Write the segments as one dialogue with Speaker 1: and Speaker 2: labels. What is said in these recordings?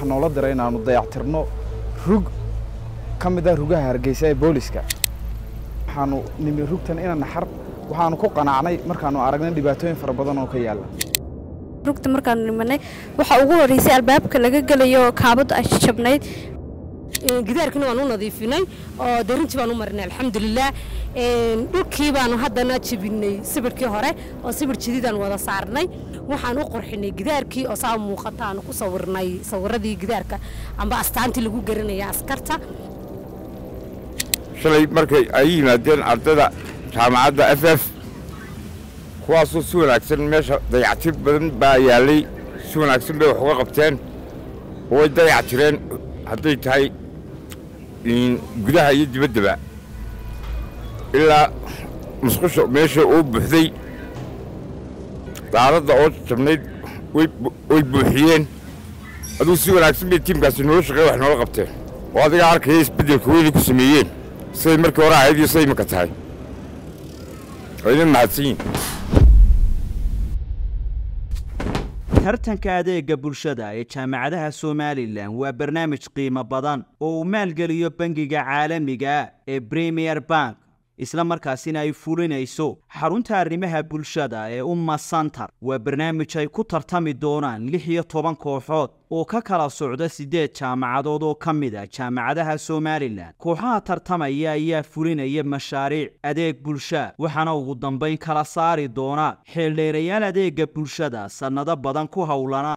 Speaker 1: waxaa noola diray inaanu dayactirno rug ka mid ah rugaha hargeysa ee booliska waxaanu nimi rugtan ina naxar waxaanu ku qanacnay markaanu aragnay dhibaatooyin fara badan oo ka yaalla
Speaker 2: rugta markaanu nimanay waxaa ugu horreysay albaabka laga gelayo kaabadda ay jabnayd
Speaker 3: gidaarkina waan u nadiifinay oo darintii baan u marinay alxamdulilah dhulkii baanu haddana jebinay sibirkii hore oo sibir jadiidaan wada saarnay waxaan u qorxinay gidaarkii oo saa muuqata aanu ku sawirnay sawiradii gidaarka amba astaantii lagu garanaya askarta
Speaker 4: shalay markay ay yimaadeen ardayda jaamacadda f f kuwaasoo si wanaagsan meesha dayactir badan baa yaallay si wanaagsan bay wax uga qabteen way dayactireen hadday tahay gudaha iyo dibaddaba ilaa musqusha meesha uu buuxday daaradda oo jabnayd way buuxiyeen aduu si wanaagsan bay tiimkaasi noola shaqeey wax noola qabteen oo adigaa arkaya isbeddelka weynay ku sameeyeen siday markii hore ahayd iyo siday imika tahay waa idin mahadsan yihin
Speaker 5: tartanka adeega bulshada ee jaamacadaha somalilan waa barnaamij qiimo badan oo uu maalgeliyo bangiga caalamiga ee premier bank isla markaasina ay fulinayso xarunta arrimaha bulshada ee umma santar waa barnaamij ay ku tartami doonaan lix iyo toban kooxood oo ka kala socda siddeed jaamacadood oo ka mid a jaamacadaha somalilan kooxaha tartamaya ayaa fulinaya mashaariic adeeg bulsha waxaana ugu dambayn kala saari doona xeeldheerayaal adeega bulshada sannado badan ku howlana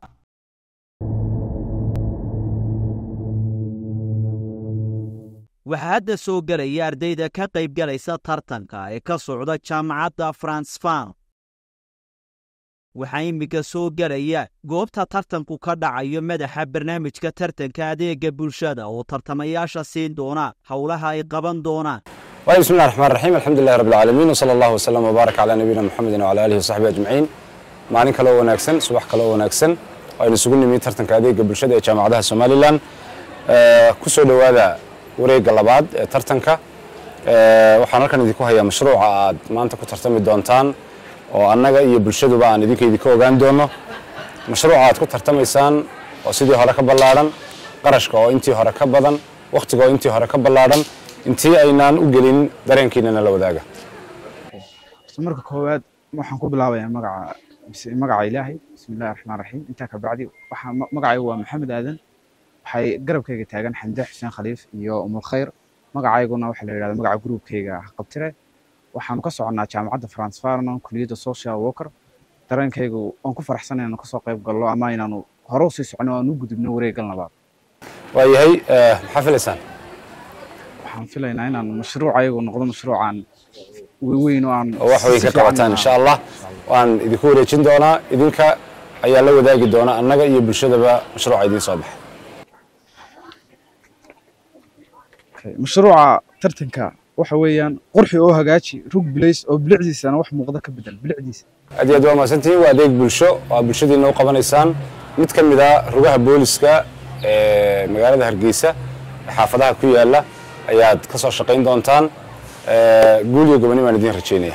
Speaker 5: waxaa hadda soo gelaya ardayda ka qaybgalaysa tartanka ee ka socda jaamacadda fransfan waxaa iminka soo gelaya goobta tartanku ka dhacayo madaxa barnaamijka tartanka adeega bulshada oo tartamayaasha siin doona howlaha ay qaban doonaan
Speaker 6: waayo bismi llahi raxmaan raxiim alxamdulilahi rabbi alcaalamiin wsala allahu wasalam wbaarak calaa nabiyina muxamedin wcala aalihi wasaxbi ajmaciin maalin kale oo wanaagsan subax kale oo wanaagsan aynu isugu nimi tartanka adeega bulshada ee jaamacadaha somalilan ku soo dhowaada wareegga labaad ee tartanka waxaan halkan idinku hayaa mashruuca aad maanta ku tartami doontaan oo annaga iyo bulshaduba aan idinka idinka ogaan doono mashruuca aad ku tartamaysaan oo sidii hore ka ballaadhan qarashka oo intii hore ka badan wakhtiga oo intii hore ka ballaadhan intii aynaan u gelin dareenkiinana la wadaaga
Speaker 1: marka koowaad waxaan ku bilaabayaa magaca magaca ilaahay bismi illahi raxmaan raxiim intaa ka bacdi waxaa magacaygu waa maxamed aadan waxay garabkayga taagan xamde xuseen khaliif iyo umul khayr magacayguna waxaa la yidhahda magaca gruubkayga qabtire waxaanu ka soconnaa jaamacadda fransfarnon kuliyadda social worker dareenkaygu waan ku faraxsanay inaanu kasoo qayb gallo ama inaanu hore usii socono aan u gudubno wareeggal labaad
Speaker 6: waayahay maxaa filaysaan
Speaker 1: waxaan filaynaa inaan mashruucayagu noqdo mashruucaan weyn oo aan
Speaker 6: oo wax weyn ka qabataan insha allah waan idinku wareejin doonaa idinka ayaa la wadaagi doona annaga iyo bulshadaba mashruuca idiin soo baxay
Speaker 1: mashruuca tartanka waxa weeyaan qurxi oo hagaaji rug bilays oo bilicdiisana wax muuqda ka bedel bilicdiisa
Speaker 6: aad iyo aad waa mahadsantihiin waa adeeg bulsho oo aad bulshadiina u qabanaysaan mid ka mid a rugaha booliska ee magaalada hargeysa ee xaafadaha ku yaala ayaad ka soo shaqayn doontaan guul iyo goboni baan idiin rajeynaya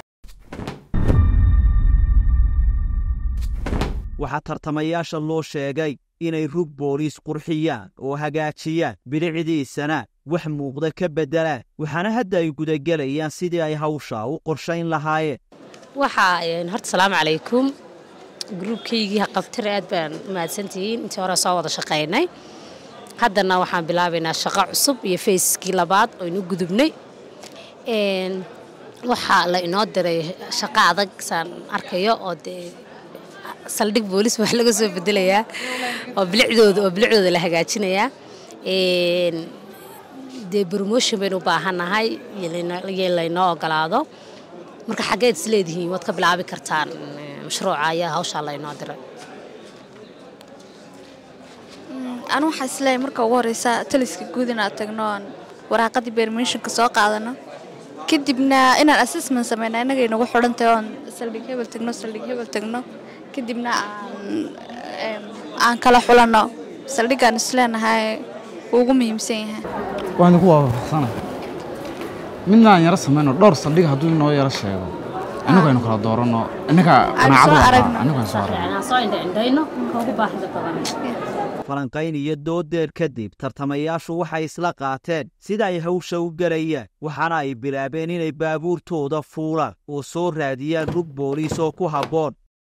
Speaker 5: waxaa tartamayaasha loo sheegay inay rug booliis qurxiyaan oo hagaajiyaan bilicdiisana wax muuqda ka beddelaan waxaana hadda ay gudagelayaan sidii ay hawsha u qorshayn lahaayeen
Speaker 3: waxaa horta salaamu calaykum gruubkaygii haqabtire aad baan mahadsantihiin intii hore soo wada shaqaynay haddana waxaan bilaabaynaa shaqo cusub iyo fayskii labaad oo inu gudubnay waxaa la inoo diray shaqo adag saan arkayo oo dee saldhig boolis wax laga soo bedelayaa oo bilicdooda oo bilicdooda la hagaajinayaa dee promotion baynu u baahannahay iyo laynoo ogolaado marka xaggeed is leedihiin waad ka bilaabi kartaan mashruuca ayaa hawshaa laynoo diray
Speaker 2: anu waxaa isleeyahay marka ugu horeysa taliska guud inaad tagno oon waraaqadii bermishinka soo qaadano kadibna inaan assessment sameyna innaga inagu xidhan tahay oon saldhig hebel tagno saldhig hebel tagno kadibna aan aan kala xulanno saldhiggaan isleenahay wuu ugu muhiimsan yahay
Speaker 1: waan idinku waafaqsana midna aan yaro samayno dhowr saldhig hadduu inoo yaro sheego innagu aynu kala dooranno innaga
Speaker 2: Aan soo
Speaker 1: qanaacadu
Speaker 2: aragno.
Speaker 1: innagu aan soo aragno
Speaker 3: aan soo indhaindhayno ka ugu baahida badan
Speaker 5: falanqayn iyo doodeer kadib tartamayaashu waxay isla qaateen sida ay hawsha u gelayaan waxaana ay bilaabeen inay baabuurtooda fuulaan oo soo raadiyaan rug booliis oo ku habboon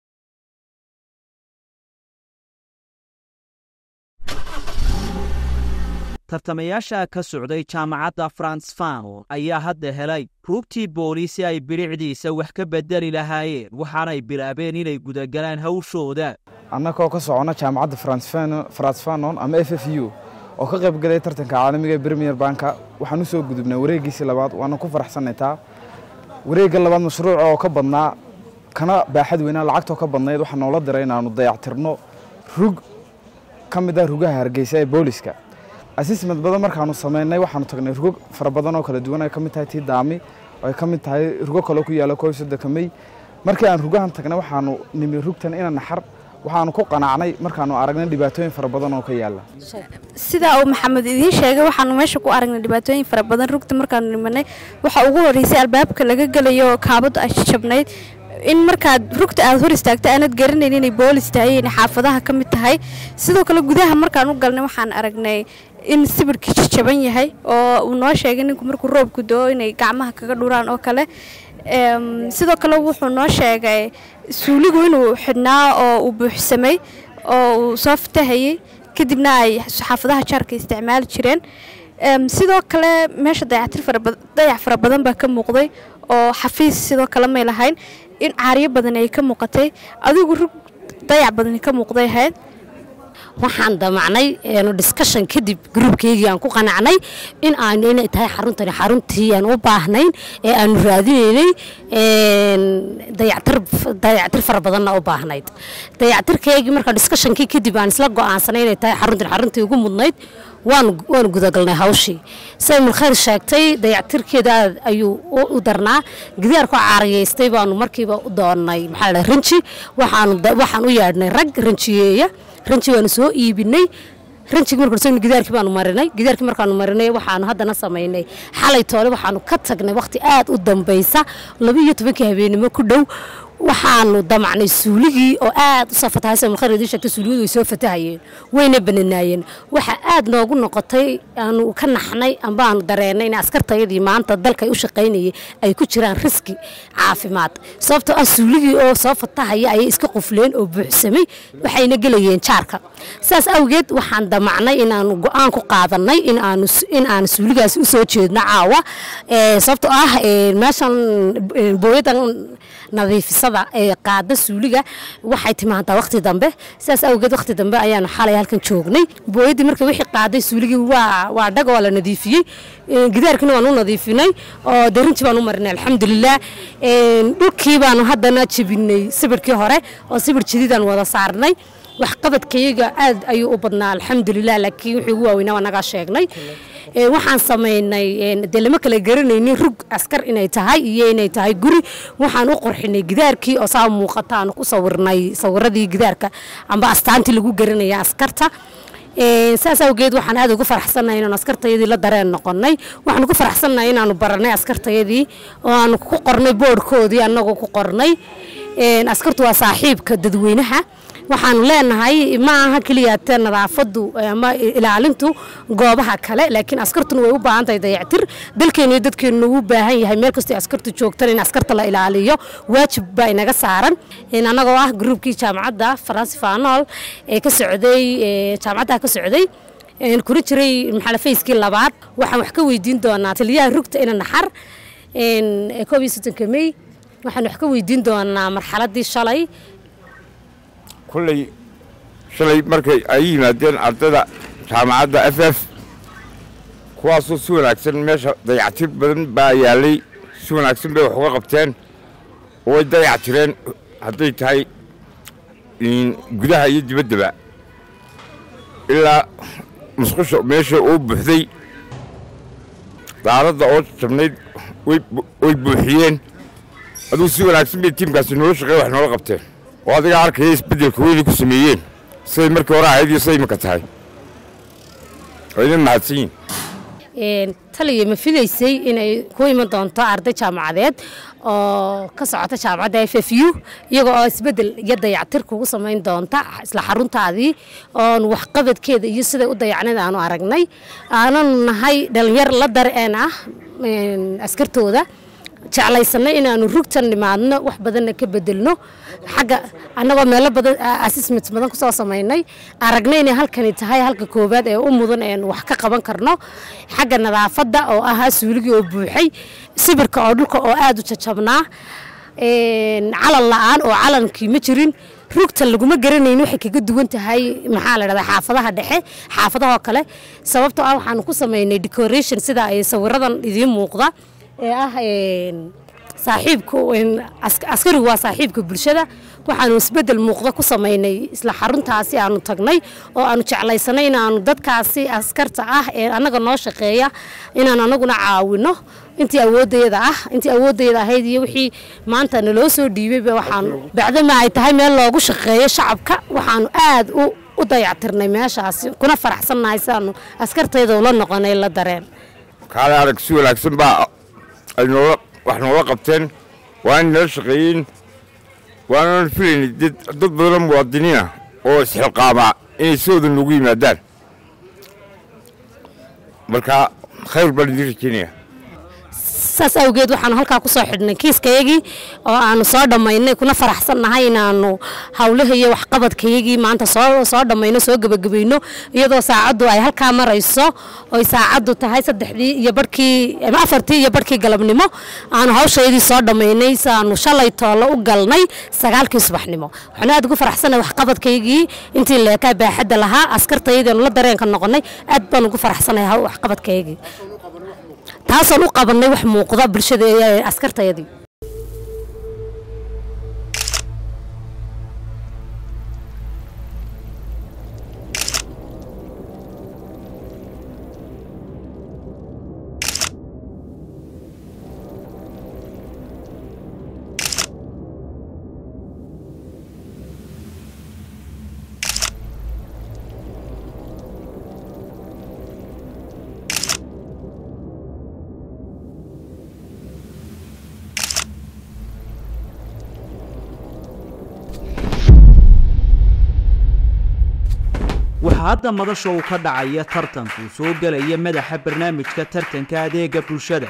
Speaker 5: tartamayaasha ka socday jaamacadda frans fanon ayaa hadda helay rugtii booliis si ay bilicdiisa wax ka bedeli lahaayeen waxaanay bilaabeen inay gudagalaan hawshooda
Speaker 1: annagoo ka socona jaamacadda frans fanon ama f f u oo ka qayb galay tartanka caalamiga ee premier banka waxaan u soo gudubnay wareeggiisii labaad waana ku faraxsannay taa wareegga labaad mashruuca oo ka badnaa kana baaxad weynaa lacagtoo ka badnayd waxaa noola diray inaannu dayactirno rug ka mid ah rugaha hargeysa ee booliska asismed badan markaanu samaynay waxaanu tagnay rugo fara badan oo kala duwan ay ka mid tahay tii daami oo ay ka mid tahay rugo kaloo ku yaalla koob soddonka mey markii aan rugahan tagnay waxaanu nimi rugtan ina naxar waxaanu ku qanacnay markaanu aragnay dhibaatooyin fara badan oo ka yaalla
Speaker 2: sidaa uu maxamed idiin sheegay waxaanu meesha ku aragnay dhibaatooyin fara badan rugta markaanu nimanay waxaa ugu horreysay albaabka laga gelayo kaabadu ay jabnayd in markaad rugta aad hor istaagta aanad garanayn inay boolis tahay inay xaafadaha ka mid tahay sidoo kale gudaha markaan u galnay waxaan aragnay in sibirkii jajaban yahay oo uu noo sheegay ninku markuu roobku doo inay gacmaha kaga dhuraan oo kale sidoo kale wuxuu noo sheegay suuligu inuu xidhnaa oo uu buuxsamay oo uu soo fatahayey kadibna ay xaafadaha jaarka isticmaali jireen sidoo kale meesha dayac fara badan baa ka muuqday oo xafiis sidoo kale may lahayn in caaryo badan ay ka muuqatay adigu rug dayac badani ka muuqday ahayd
Speaker 3: waxaan damacnay discussion kadib gruubkeygii aan ku qanacnay in aanu inay tahay xaruntani xaruntii aan u baahnayn ee aanu raadinaynay dayactir fara badanna u baahnayd dayactirkeygii marka discussionkii kadib aan isla go'aansanay inay tahay xaruntan xaruntii ugu mudnayd waanu gudagalnay hawshii siday mulkhayr sheegtay dayactirkeeda aad ayuu u darnaa gidaarku caariyaystay baanu markiiba u doonnay maxaa la ranji waxaan u yeedhnay rag ranjiyeeya ranji waanu soo iibinay ranjigi markaan gidaarkii baanu marinay gidaarkii markaanu marinay waxaanu haddana samaynay xalay toole waxaanu ka tagnay waqti aad u dambaysa laba iyo tobankii habeenimo ku dhow waxaanu damacnay suuligii oo aad u safatahay sida mulkhayr idiin sheegtay suuligadu way soo fatahayeen wayna bananaayeen waxa aad noogu noqotay aanu ka naxnay amba aanu dareennay in askartayadii maanta dalkay u shaqaynayay ay ku jiraan riski caafimaad sababtoo ah suuligii oo soo fatahaya ayay iska qufleen oo buuxsamay waxayna gelayeen jaarka saas awgeed waxaan damacnay inaanu go-aan ku qaadanay in aanu in aanu suuligaasi u soo jeedno caawa sababtoo ah meeshan booyadan nadiifisada ee qaada suuliga waxay timaadaa waqti dambe sidaas awgeed waqti dambe ayaanu xalay halkan joognay booyadii marka wixii qaaday suuligii waa waa dhag waa la nadiifiyey gidaarkina waan u nadiifinay oo darintii baan u marinay alxamdulilah dhulkii baanu haddana jebinay sibirkii hore oo sibir jadiidaan wada saarnay waxqabadkayaga aad ayuu u badnaa alxamdulilah laakiin wixii ugu waaweynaa waa nagaa sheegnay waxaan samaynay dee lama kala garanaynin rug askar inay tahay iyo inay tahay guri waxaan u qorxinay gidaarkii oo saa muuqata aanu ku sawirnay sawiradii gidaarka amba astaantii lagu garanaya askarta saas awgeed waxaan aad ugu faraxsannahay inaanu askartayadii la dareen noqonnay waxaan ugu faraxsannahay inaanu baranay askartayadii oo aanu ku qornay boodhkoodii annagoo ku qornay askartu waa saaxiibka dadweynaha waxaanu leenahay ma aha keliyaate nadaafadu ama ilaalintu goobaha kale laakiin askartuna way u baahan tahay dayactir dalkeenu iyo dadkeenu u baahan yahay meel kastoo askartu joogtan in askarta la ilaaliyo waajib baa inaga saaran annagoo ah gruubkii jaamacadda faransi fanol ee ka socday jaamacadda ka socday kula jiray maxalafayskii labaad waxaan wax ka weydiin doonaa taliyaha rugta ina naxar koob iyo soddonka mey waxaan wax ka weydiin doonaa marxaladii shalay
Speaker 4: kulley shalay markay ay yimaadeen ardayda jaamacadda f f kuwaasoo si wanaagsan meesha dayactir badan baa yaallay si wanaagsan bay wax uga qabteen oo way dayactireen hadday tahay gudaha iyo dibaddaba ilaa musqusha meesha uu buuxday daaradda oo jabnayd way buuxiyeen aduu si wanaagsan bay tiimkaasi noola shaqeey wax noola qabteen oo adiga arkaya isbeddelka weynay ku sameeyeen siday markii hore ahayd iyo siday imika tahay waa idin mahadsan yihin
Speaker 3: Een, taliya ma filaysay inay ku iman doonto arday jaamacadeed oo ka socota jaamacadda f f u iyaga oo isbedel iyo dayactir kugu samayn doonta isla xaruntaadii oon waxqabadkeeda iyo siday u dayacneed aanu aragnay aananu nahay dhalinyar la dareen ah een, askartooda jeclaysanay inaanu rugtan nimaadno wax badanna ka bedelno xagga annagoo meelo badan assessment badan kusoo samaynay aragnay inay halkani tahay halka koowaad ee u mudan een wax ka qaban karno xagga nadaafadda oo ahaa suuligii oo buuxay sibirka oo dhulka oo aada u jajabnaa een, calan la-aan oo calankii ma jirin rugtan laguma garanayn waxay kaga duwan tahay maxaa la dhahdaa xaafadaha dhexe xaafadahoo kale sababtoo ah waxaanu ku samaynay decoration sida ay sawiradan idiin muuqda ee ah een, saaxiibka een, ask- askarigu waa saaxiibka bulshada waxaanu isbedel muuqda ku samaynay isla xaruntaasi aanu tagnay oo aanu jeclaysanay inaanu dadkaasi askarta ah ee annaga noo shaqeeya inaanu anaguna caawino intii awoodayada ah intii awoodayada ahayd iyo wixii maanta naloo soo dhiibayba waxaanu bacdama ay tahay meel loogu shaqeeyo shacabka waxaanu aad u u dayactirnay meeshaasi kuna faraxsannahay sidaanu askartayda ula noqonay la dareen
Speaker 4: kaale arag si wanaagsan baa ay noola wax noola qabteen waana nala shaqeeyeen waanaan filayna dad dad badanoo muwaadiniina oo isxilqaamaa inay sidooda noogu yimaadaan marka khayr baan idiin rajeynaya
Speaker 3: saas awgeed waxaanu halkaa kusoo xidhnay kiiskayagii oo aanu soo dhammaynay kuna faraxsannahay inaanu hawlaha iyo waxqabadkayagii maanta soo soo dhammayno soo gebagabayno iyadoo saacaddu ay halkaa marayso oy saacaddu tahay saddexdii iyo barhkii ama afartii iyo barhkii galabnimo aanu hawshaydii soo dhammaynay si aanu shalay toolo u galnay sagaalkii subaxnimo waxaanu aad ugu faraxsanahay waxqabadkaygii intii leekaa baaxadda lahaa askartayadiinu la dareenka noqonay aad baan ugu faraxsanahay haw- waxqabadkaygii taasaan u qabanay wax muuqda bulshada ee askartayadii
Speaker 5: waxaa hadda madasha uu ka dhacaya tartanku soo gelaya madaxa barnaamijka tartanka adeega bulshada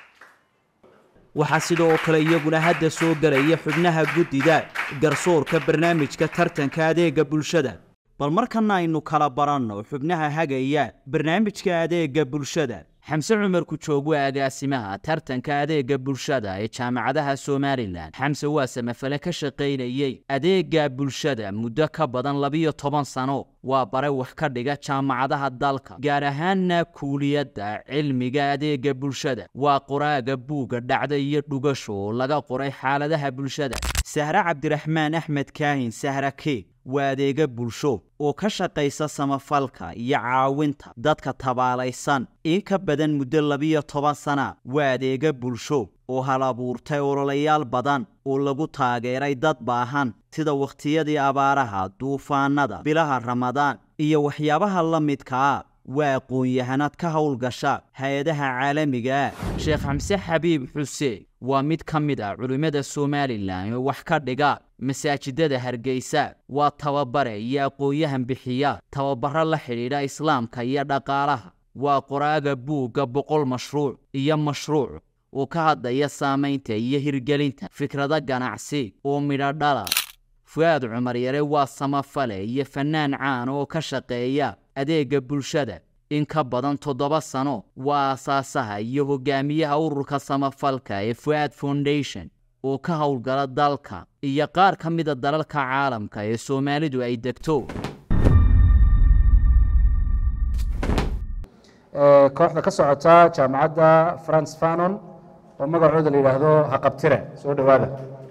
Speaker 5: waxaa sidoo kale iyaguna hadda soo gelaya xubnaha guddida garsoorka barnaamijka tartanka adeega bulshada bal markana aynu kala baranno xubnaha hagaya barnaamijka adeega bulshada xamse cumar kujoog waa agaasimaha tartanka adeega bulshada ee jaamacadaha somalilan xamse waa samafale ka shaqaynayey adeega bulshada muddo ka badan labiyo toban sano waa bare wax ka dhiga jaamacadaha dalka gaar ahaanna kuuliyadda cilmiga adeega bulshada waa qoraaga buugga dhacda iyo dhugasho oo laga qoray xaaladaha bulshada sahre cabdiraxmaan axmed kaahin sahra keeg waa adeega bulsho oo ka shaqaysa samafalka iyo caawinta dadka tabaalaysan in ka badan muddo labiyo toban sana waa adeega bulsho oo hal abuurtay ololayaal badan oo lagu taageeray dad baahan sida wakhtiyadii abaaraha duufaanada bilaha ramadaan iyo waxyaabaha la midkaa waa aqoon-yahanad ka howlgasha hay-adaha caalamiga ah sheekh xamse xabiib xuseen waa mid ka mid ah culimmada somalilan oo wax ka dhiga masaajidada hargeysa waa tababare iyo aqoon-yahan bixiya tababaro la xidhiidha islaamka iyo dhaqaalaha waa qoraaga buugga boqol mashruuc iyo mashruuc oo ka hadlaya saamaynta iyo hirgelinta fikrado ganacsi oo midho dhala fu'aad cumar yare waa samafale iyo fannaan caan oo ka shaqeeya adeega bulshada in ka badan toddoba sano waa aasaasaha iyo hogaamiyaha ururka samafalka ee fu'aad foundation oo ka howlgala dalka iyo qaar ka mida dalalka caalamka ee soomaalidu ay degto
Speaker 7: ee kooxda ka socota jaamacadda france fanon oo magacooda la yidhaahdo haqabtire soo dhowaada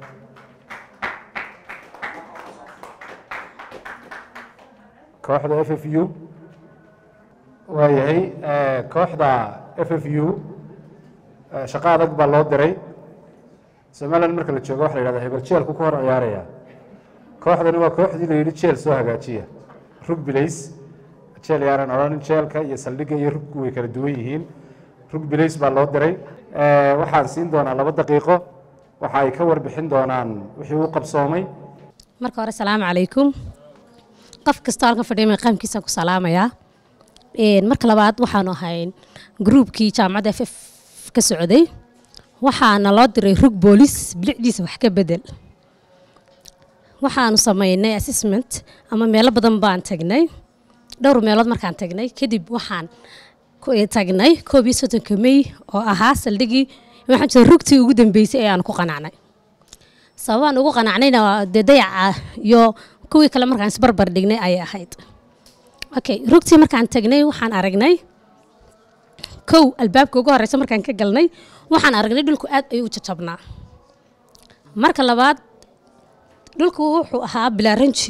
Speaker 7: kooxda f f u waayahay ee, kooxda f f u ee, shaqo adag baa loo diray somaliland marka la joogo waxa la yidhahda hebel jeelku ka hor ciyaaraya kooxdani waa kooxdii la yidhi jeel soo hagaajiya rugbilays jeel yaaran odhanin jeelka iyo saldhigga iyo ruggu way kala duwan yihiin rug bilays baa loo diray Eh, waxaan siin doonaa laba daqiiqo waxa ay ka warbixin doonaan wixii uu qabsoomay
Speaker 3: marka hore salaamu calaykum qof kastoo halkan fadhiya maqaamkiisa ku salaamayaa Een, marka labaad waxaanu ahayn gruubkii jaamacadda f f ka socday waxaana loo diray rug boolis bilicdiisa wax ka bedel waxaanu samaynay assessment ama meelo badan baan tagnay dhowr meelood markaan tagnay kadib waxaan ku- eh, tagnay koob iyo soddonka mey oo ahaa saldhigii waxaan jira rugtii ugu dambeysay ee aan ku qanacnay sababaan ugu qanacnayna waa dee dayaca iyo kuwii kale markaan isbarbar dhignay ayay ahayd okay rugtii markaan tagnay waxaan aragnay kow albaabka ugu horeysa markaan ka galnay waxaan aragnay dhulku aad ayuu u jajabnaa marka labaad dhulku wuxuu ahaa bilaaranji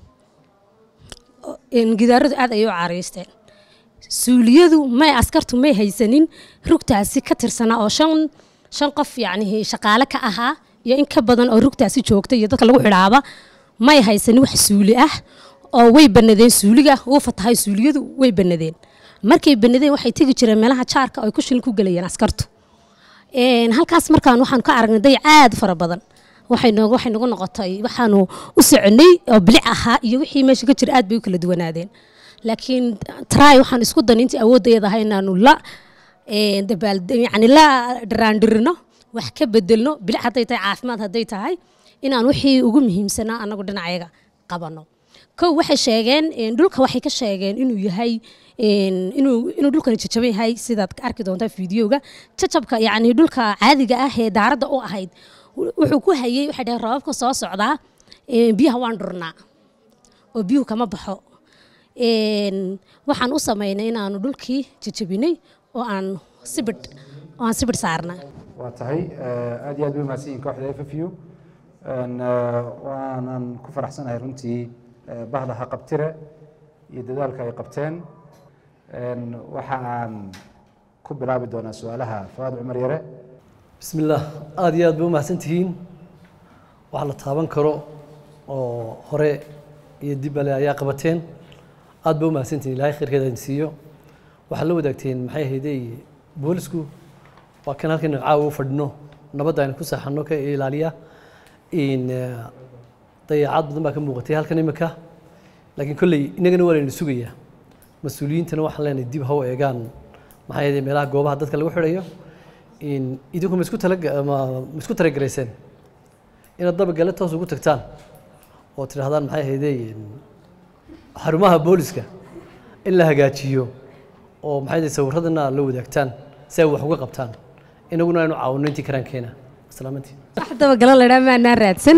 Speaker 3: gidaaradu aad ayay u cariisteen suuliyadu may askartu may haysanin rugtaasi ka tirsanaa oo shan shan qof yacni shaqaale ka ahaa iyo in ka badan oo rugtaasi joogta iyo dadka lagu xidhaaba may haysanin wax suuli ah oo way banadeen suuliga wuu fatahay suuliyadu way banadeen markay banadeen waxay tegi jireen meelaha jaarka oo ay ku shilin ku gelayeen askartu Een, halkaas markaan waxaan ka aragnay dayac aad u fara badan waxay noogu waxay nagu noqotay waxaanu u soconay oo bilic ahaa iyo wixii meesha ka jira aad bay u kala duwanaadeen laakiin try waxaan isku danay intii awoodayada ahay inaanu la een, dabaal yani la dharaandhirino wax ka bedelno bilic hadday tahay caafimaad hadday tahay inaan wixii ugu muhiimsanaa anagu dhinacayaga qabano kow waxay sheegeen een, dhulka waxay ka sheegeen inuu yahay een, inuu inuu dhulkani jajaban yahay sidaad ka arki doontaa fiidiyoga jajabka yacni dhulka caadiga ah ee daaradda u ahayd wu- wuxuu ku hayay waxay dhaheen roobabka soo socdaa een, biyaha waan dhurnaa oo biyuhu kama baxo Een, waxaan u samaynay inaanu dhulkii jajabinay oo aan sibidh oo aan sibidh saarnay
Speaker 7: waa tahay eh, aad iyo aad bay umahadsan yihiin kooxda f f u Een, eh, waanan ku faraxsanahay runtii eh, bahda haqabtire iyo dadaalka ay qabteen Een, waxa aan ku bilaabi doonaa su-aalaha fawaad cumar yare
Speaker 8: بسم الله aad iyo aad bay u mahadsantihiin wax la taaban karo oo hore iyo dib ale ayaa qabateen aad bay u mahadsantihiin ilaahay khayrkeeda idin siiyo waxaad la wadaagteen maxay ahaydey boolisku waa kan halkan caawa u fadhino nabadda aynu ku saaxano ka ilaaliya in eh, dayacaad badan baa ka muuqatay halkan imika laakiin kolley innagana waa laynu sugayaa mas-uuliyiintana waxaan leenahay dib ha u eegaan maxay ahaydey meelaha goobaha dadka lagu xidhayo in idinku ma isku tala ma ma isku talagalayseen inaad dabagale toos ugu tagtaan oo tidhaahdaan maxay ahaydey xarumaha booliska in la hagaajiyo oo maxay ahaydey sawirradana la wadaagtaan si ay wax uga qabtaan inaguna aynu caawino intii karaankeena salaamantii
Speaker 3: wax dabagalo la dhaa maanaa raadsan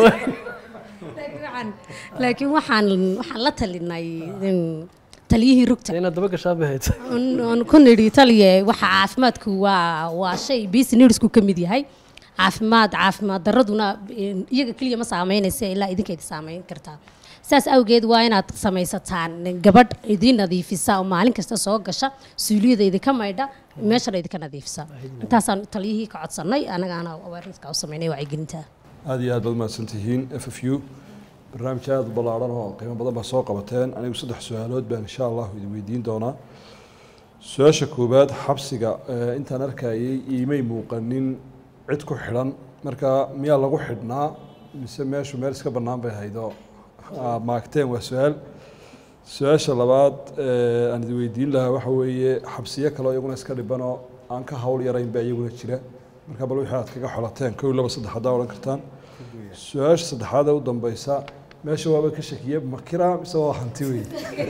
Speaker 3: laakiin waxaan waxaan la talinay in taliyihii rugta
Speaker 8: inaad daba gashaan bay hayd
Speaker 3: on- on ku nidhi taliye waxa caafimaadku waa waa shay businessku ka mid yahay caafimaad caafimaad daraduna een, iyaga keliya ma saameynaysa ilaa idinkeeda saameyn kartaa saas awgeed waa inaad samaysataan gabadh idiin nadiifisa oo maalin kasta soo gasha suuliyada idinka maydha meeshana idinka nadiifisa intaasaan taliyihii ka codsannay anagaana awaarniska u sameynay wacyigelinta
Speaker 9: aad iyo aad baad umahadsan tihiin f f u barnaamij aad u ballaaran oo qiimo badan baa soo qabateen anigu saddex su-aalood baan insha allahu idin weydiin doonaa su-aasha koowaad xabsiga eh, intaan arkayay iimay muuqanin cid ku xidhan marka miyaa lagu xidhnaa mise meeshu meel iska bannaan bay haydoo aa maagteen waa su-aal su-aasha labaad eh, aan idin weydiin lahaa waxa weeye xabsiyo kaleo iyaguna iska dhibanoo aan ka hawl yarayn baa iyaguna jira marka bal wixii aad kaga xolateen kow laba saddex haddaa odhan kartaan su-aasha saddexaad ee u dambeysa meesha waaba ka shakiye makira mise waa hanti wey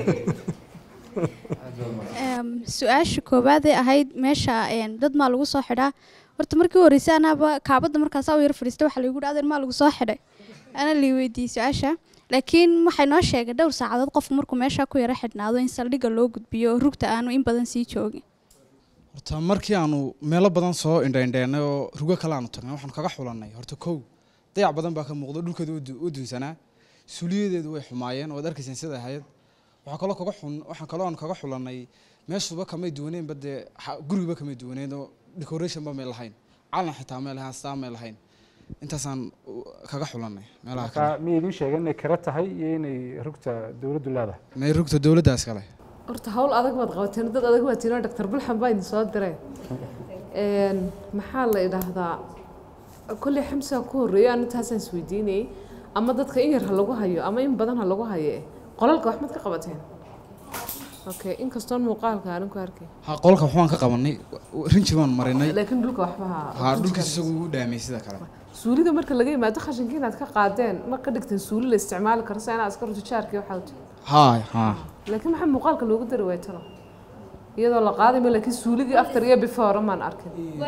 Speaker 2: Em, su-aasha koowaad ee ahayd meesha een, dad maa lagu soo xidhaa horta markii u horreysay anaaba kaabadda markaasaa u yar fadhiistay waxaa laygu dhahday maa lagu soo xidhay ana lii weydiiyey su-aasha laakiin waxay noo sheegay dhowr saacadood qofku markuu meesha ku yara xidhnaado in saldhigga loo gudbiyo oo rugta aanu in badan sii joogin
Speaker 1: horta markii aanu meelo badan soo indhaindheennay oo rugo kale aanu tagnay waxaanu kaga xulannay horta kow dayac badan baa ka muuqda dhulkeeda u du- u dunsanaa suuliyadeedu way xumaayeen waad arkayseen sida ahayd waxaa kaloo kaga xun waxaan kaloo aan kaga xulannay meeshuba kamay duwaneenba dee xa- gurigiba kamay duwaneyn oo decorationba may lahayn calan xitaa may lahayn astaan may lahayn intaasaan u- kaga xulannay meelaha kale
Speaker 7: marka miyay idiin sheegeen inay kira tahay iyo inay rugta dowladdu leedahay
Speaker 1: may rugta dowladdaas kale
Speaker 10: horta hawl adag baad qabateen dad adag baad tiinoo doctor bulxan baa idin soo diray Een, maxaa la idhaahdaa kolley xamsaa ku horreeyo aan intaasaan isweydiinayay ama dadka in yar ha lagu hayo ama in badan ha lagu hayo eh. qolalka wax maad ka qabateen okay inkastoon muuqaalka aanin ku arkay
Speaker 11: ha qolka waxbaan ka qabanay rinji baan marinay
Speaker 10: laakiin dhulka waxba ha
Speaker 11: ha dhulkiis isagu ugu dhaamay sida kale
Speaker 10: suulida marka laga yimaado khashinka inaad ka qaadeen ma ka dhigteen suuli la isticmaali karo sa inaad askar tujaarkii waxaa u tihi
Speaker 11: ha ha
Speaker 10: laakiin maxaa muuqaalka loogu dari waay talo iyadoo la qaadayma laakiin suuligii after iyo before maan arkin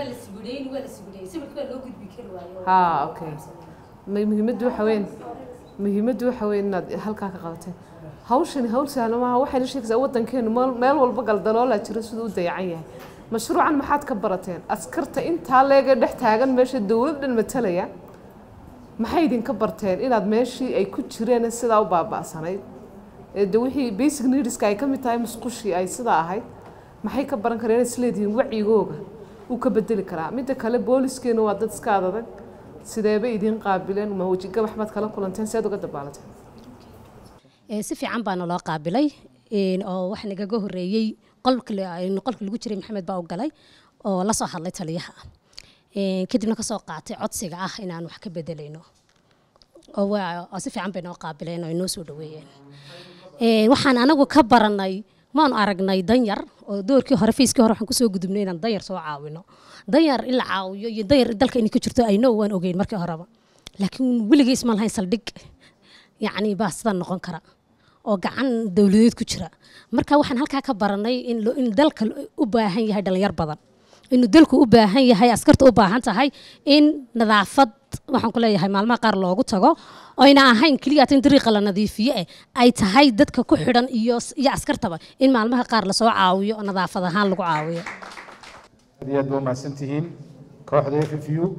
Speaker 10: ha okay Ma- muhiimaddu waxa weyn muhiimaddu waxa weyn inaad halkaa ka qabateen hawshani hawl sahlan maaha waxayna sheegaysaa waddankeenu meel meel walba galdaloolaa jira siduu u dayacan yahay mashruucan maxaad ka barateen askarta intaa leega dhex taagan meesha dowlad dhan matalaya maxay idinka barteen inaad meeshii ay ku jireen sidaa u baaba'sanayd ee de wixii basic needska ay ka mid tahay musqushii ay sidaa ahayd maxay ka baran kareen inaad isleedihiin wacyigooga uu ka bedeli karaa midda kale booliiskeena waa dad iska adadag sideeba idiin qaabileen ma wejigabax baad kala kulanteen seed uga dabaalateen
Speaker 3: Ee, si fiican baana loo qaabilay een, oo wax nagaga horeeyey qolka la- een, qolka lagu jiray maxamed baa u galay oo la soo hadlay taliyaha Een, kadibna kasoo qaatay codsiga ah inaan wax ka bedelayno oo waa- oo si fiican bay noo qaabileen oo inoo soo dhaweeyeen Een, waxaan anagu ka baranay maanu aragnay danyar oo doorkii hore fayskii hore waxaan kusoo gudubnay inaan danyar soo caawino danyar in la caawiyo iyo danyar dalka inay ka jirto ayno waan ogeyn markii horeba laakiin weligiis ma lahayn saldhig yacni baa sidan noqon kara oo gacan dowladeed ku jira marka waxaan halkaa ka baranay in lo- in dalka u baahan yahay dhalinyar badan inuu dalku u baahan yahay askarta u baahan tahay in nadaafad waxaan ku leeyahay maalmaha qaar loogu tago oyna ahayn keliya in dariiqa la nadiifiyo eh ay tahay dadka ku xidhan iyo iyo askartaba in maalmaha qaar lasoo caawiyo oo nadaafad ahaan lagu caawiyo
Speaker 7: aad iyo aad ba umahadsan tihiin kooxda f f u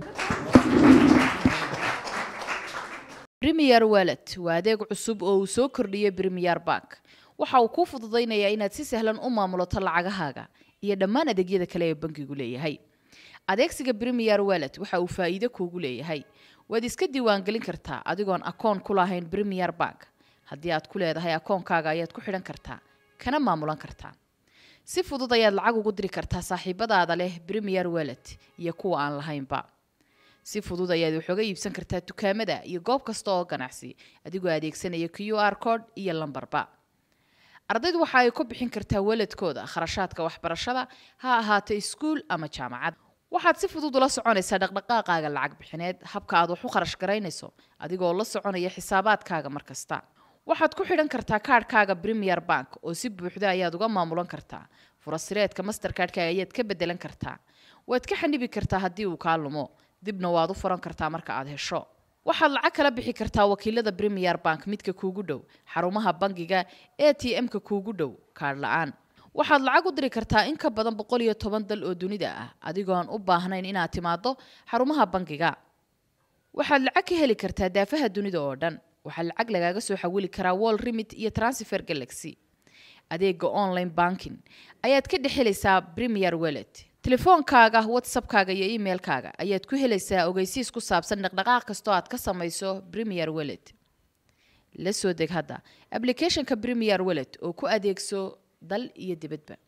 Speaker 12: Premier Wallet waa adeeg cusub oo uu soo kordhiyey Premier Bank. Waxa uu kuu fududaynayaa inaad si sahlan u maamulato lacagahaaga iyo dhammaan adeegyada kale ee bankigu leeyahay. Adeegsiga Premier Wallet waxa uu faa'iido kuugu leeyahay. Waad iska diiwaangelin kartaa adigoon akoon ku lahayn Premier Bank. Haddii aad ku leedahay akoonkaaga ayaad ku xidhan kartaa, kana maamulan kartaa. Si fudud ayaad lacag ugu diri kartaa saaxiibadaada leh Premier Wallet iyo kuwa aan lahaynba. si fudud ayaad wax uga iibsan kartaa dukaamada iyo goob kasta oo ganacsi adigoo adeegsanaya q r code iyo lambarba ardaydu waxa ay ku bixin kartaa waladkooda kharashaadka waxbarashada ha ahaato iskuul ama jaamacad waxaad si fudud ula soconaysaa dhaqdhaqaaqaaga lacag bixineed habka aad wax u kharash garaynayso adigoo la soconaya xisaabaadkaaga mar kasta waxaad ku xidhan kartaa kaadhkaaga premier bank oo si buuxda ayaad uga maamulan kartaa furasireedka masterkaadhkaaga ayaad ka bedelan kartaa waad ka xanibi kartaa haddii uu kaa lumo dibna waad u furan kartaa marka aad hesho waxaad lacag kala bixi kartaa wakiilada premier bank midka kuugu dhow xarumaha bangiga a t m-ka kuugu dhow kaadh la-aan waxaad lacag u diri kartaa in ka badan boqol iyo toban dal oo dunida ah adigoon u baahnayn inaad timaado xarumaha bangiga waxaad lacag ka heli kartaa daafaha dunida oo dhan waxaa lacag lagaaga soo xawili karaa wall remit iyo transfer galaxy adeega online banking ayaad ka dhex helaysaa premier wallet telefoonkaaga whatsappkaaga iyo emailkaaga ayaad ku helaysaa ogeysiis ku saabsan dhaqdhaqaaq kastoo aad ka samayso premier wallet la soo deg hadda applicationka premier wallet oo ku adeegso dal iyo dibadba